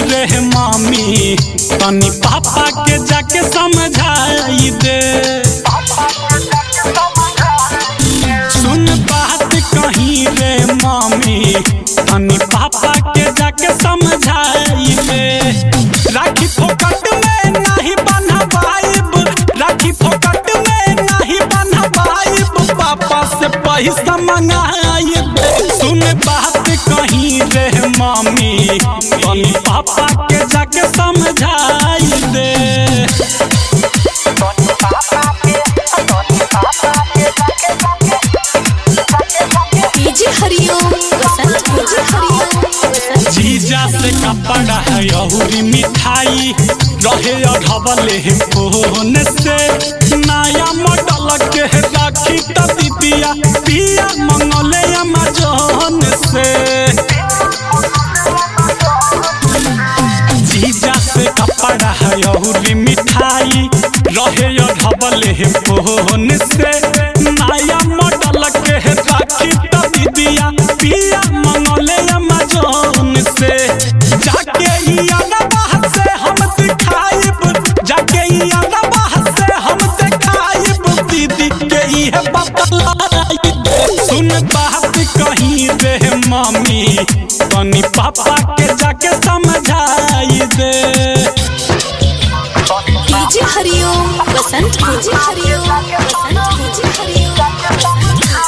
रे मामी तनी पापा के जाके समझाई दे सुन बात कहीं रे मामी तनी पापा के जाके समझाई दे राखी फोकट में नहीं बना पाइब राखी फोकट में नहीं बना पाइब पापा से पैसा मंगाई दे सुन बात कहीं रे मामी तनी पापा के जाके समझाई दे डीजे हरिओम बसंत डीजे हरिओम बसंत जीजा से कपड़ा है अहुरी मिठाई रहे अढ़बले फोन से नया मॉडल के राखी त दीदिया पिया मंगले अमेजोन से जीजा से कपड़ा है अहुरी मिठाई रहे अढ़बले फोन से नया मॉडल के राखी त दीदिया पिया मंगले अमेजोन से जाके यादवा से हम दिखाइब जाके यादवा से हम दिखाइब दीदी के ये बतलाई सुन बात कहीं रे मामी तनी पापा के जाके समझाई दे DJ Hariom Basant DJ Hariom Basant DJ Hariom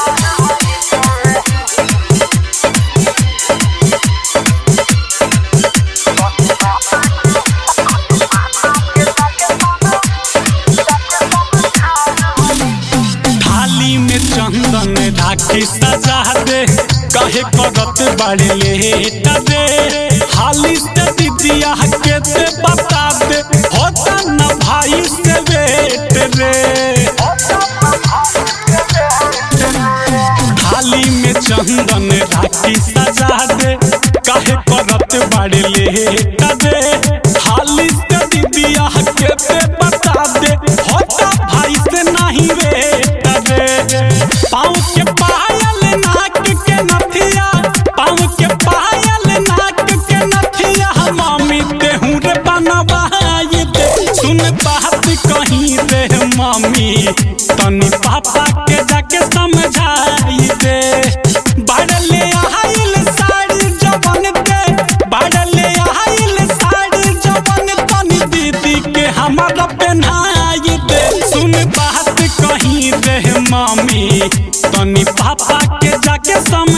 थाली में चंदन राखी सजा दे कहे करत बड़े लेट दे हाली से दीदिया के ते बता दे होता न भाई से बेट रे थाली में चंदन राखी सजा दे कहे करत बड़े लेट दे हाली से दीदिया के ते बता दे होता भाई से नहीं बेट रे पाँव के पायल नाक के नथिया पाँव के पायल नाक के नथिया मामी देहूँ रे बनवाई दे सुन बात कहीं रे मामी तनी पापा के जाके समझाई दे बाड़ले आइल साड़ी जवन दे बाड़ले आइल साड़ी जवन तनी दीदी के हमारा पहनाई दे सुन बात कहीं रे मामी तनी पापा के जाके सम